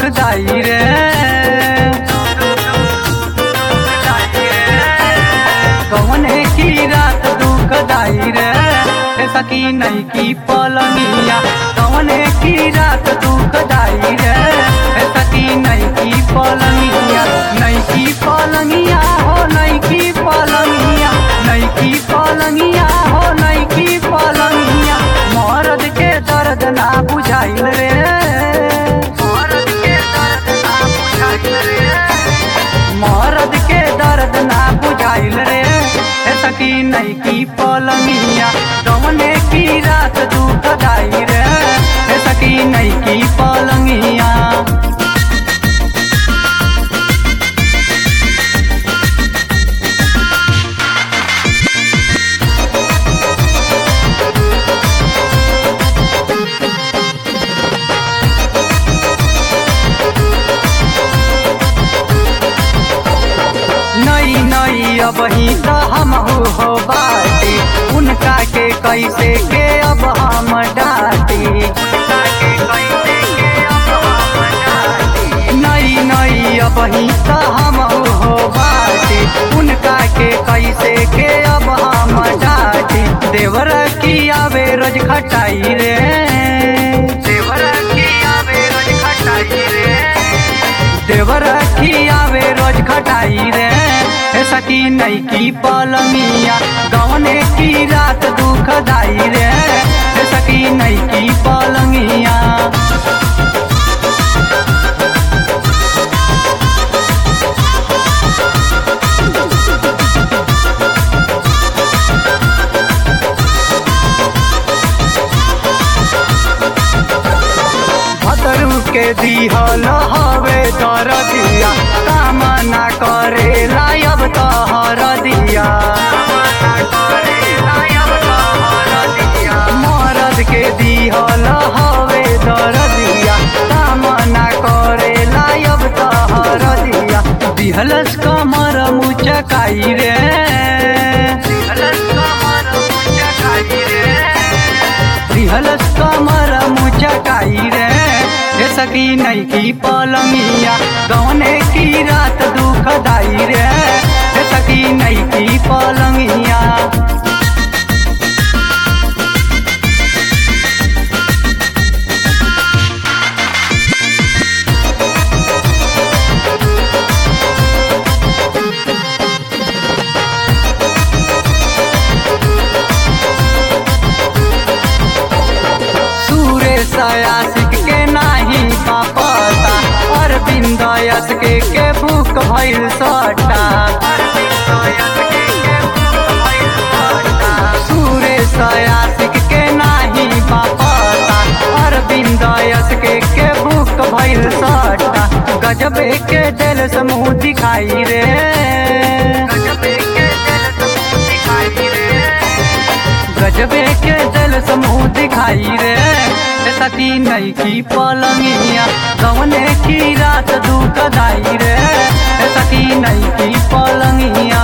दुखदाई रे कौने की रात दुखदाई रे हे सकी नहीं की पलंगिया कौने की रात दुखदाई रे हे सकी नहीं की पलंगिया नहीं की पलंगिया हो नहीं की पलंगिया नहीं की पलंगिया हो नहीं की पलंगिया मर्द के दर्द ना बुझाइल रे मर्द के दर्द ना बुझाइल रे मरद के दर्द ना बुझाइल रे हे सकी नहीं की पलंगिया कौने की रात दुखदाई रे हे सकी नहीं की पलंगिया नई नई अब ही तो हम हो बाटी उनका के कैसे के अब हम डाटी नई नई अब ही तो हम हो बाटी उनका के कैसे के अब हम डाटी देवर की आवे रोज खटाई रे देवर की आवे रोज खटाई रे देवर की आवे रोज खटाई रे हे सकी नहीं की पलंगिया गवने की रात दुखदाई रे हे सकी नहीं की पलंगिया भदरू के दिहल हवे तर दिया काम ना करे लायब तहर दिया मरद के दिहल हवे तर दिया काम ना करे लायब तहर दिया दिहलस कमर मुचकाई रे दिहलस कमर मुचकाई रे दिहलस कमर मुचकाई रे हे सकी नहीं की पलंगिया गौने की रात दुखदाई रे हे सकी नहीं की पलंगिया सुरेश आशिक के नाही पापता अरविंद यस के के भूख भइल सटा सुरेश आशिक के नाही पापता अरविंद यस के के भूख भइल सटा गजबे के दिल समूह दिखाई रे गजबे के दिल समूह दिखाई रे गजबे के दिल समूह दिखाई रे हे सती नहीं की पलंगिया गवने की रात दुखदाई रे हे सती नहीं की पलंगिया